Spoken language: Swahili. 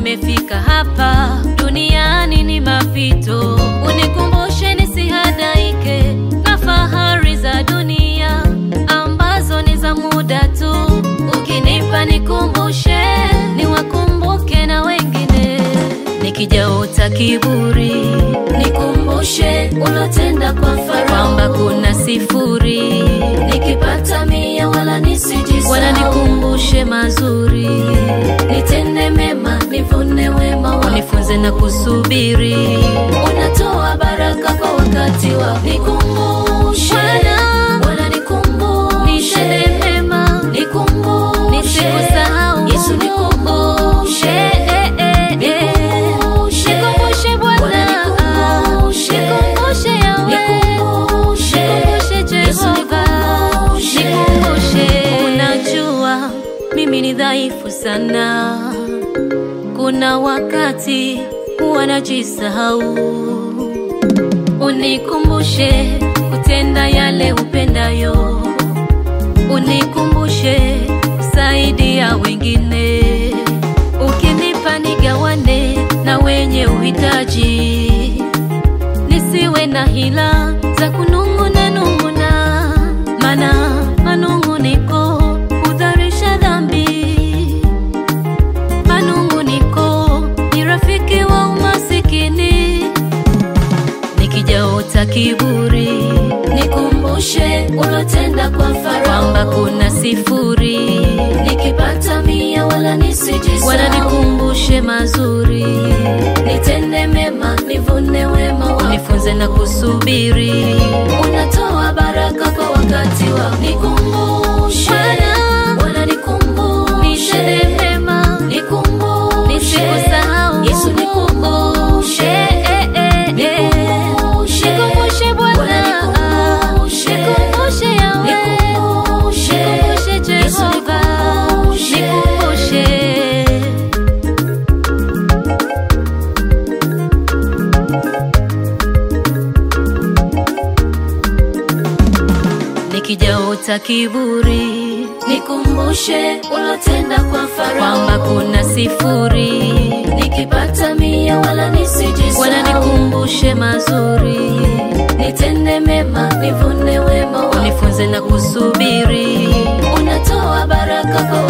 nimefika hapa duniani ni mapito, unikumbushe nisihadaike na fahari za dunia ambazo ni za muda tu. Ukinipa nikumbushe, niwakumbuke na wengine, nikijaota kiburi Nikumbushe ulotenda kwa Farao, kwamba kuna sifuri, nikipata mia wala nisijisahau. wananikumbushe mazuri, Nitende mema nivune wema wako. unifunze na kusubiri. Unatoa baraka kwa wakati wako. Nikumbushe Bwana, Bwana, nikumbushe Nitende mema nikumbushe Nisikusahau. Yesu, nikumbushe Eh, eh, eh, eh. Nikumbushe. Nikumbushe Bwana. Bwana, nikumbushe. Nikumbushe Yahweh. Nikumbushe. Nikumbushe Yesu, Jehova. nikumbushe. Nikumbushe. Unajua mimi ni dhaifu sana, kuna wakati huwa najisahau. Unikumbushe kutenda yale upendayo, unikumbushe kusaidia wengine, ukinipa nigawane na wenye uhitaji, nisiwe na hila za kunung'una nung'una, mana manung'uniko hudharisha dhambi. Manung'uniko ni rafiki wa umasikini, nikijaota kiburi Nikumbushe ulotenda kwa Farao, kwamba kuna sifuri, nikipata mia wala nisijisahau. wananikumbushe mazuri, Nitende mema nivune wema wako. unifunze na kusubiri. Unatoa baraka kwa wakati wako. Nikumbushe Bwana, Bwana, nikumbushe nitende mema, nikumbushe nisikusahau. Yesu, nikumbushe Eh, eh, eh, eh. Nikumbushe. Nikumbushe Bwana, Bwana, nikumbushe. nikumbushe Yahweh. Nikumbushe. Nikumbushe Yesu, Jehova, nikumbushe. nikumbushe. Nikijaota kiburi Nikumbushe ulotenda kwa kwamba Farao, kuna sifuri, nikipata mia wala nisijisahau. wananikumbushe mazuri, Nitende mema nivune wema wako. unifunze na kusubiri. Unatoa baraka kwa